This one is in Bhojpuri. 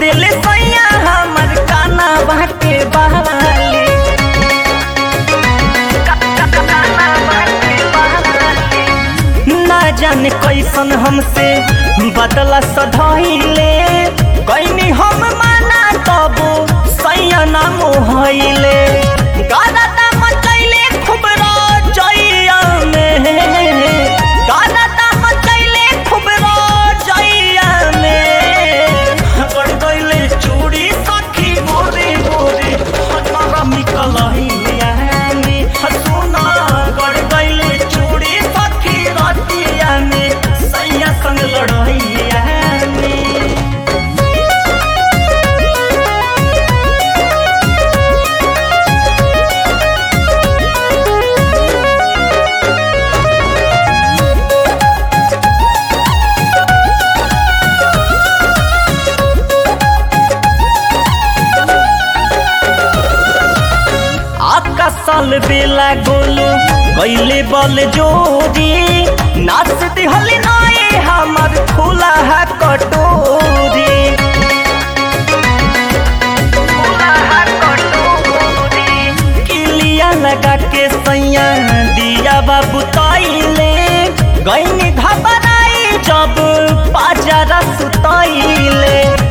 दिल सैया हमर काना बाटे बहाली ना जाने कैसन हमसे बदला सधैले कैनी हम माना तब सैया ना मोहैले गाना ता मचैले खूब रजैया में गाना ता मचैले खूब रजैया में गड़ गइले चूड़ी सखी मोरे मोरे हमारा मिकलहिया में हसुना गड़ गइले चूड़ी सखी रतिया में सैया संग लड़ैया में आका साल बेला गोलू कैले बल जोरी नाच दिहल नाए हमर खुला है कटोरी किलिया लगा के सैया दिया बाबू तैले गईनी घबराई जब पाजरा सुतैले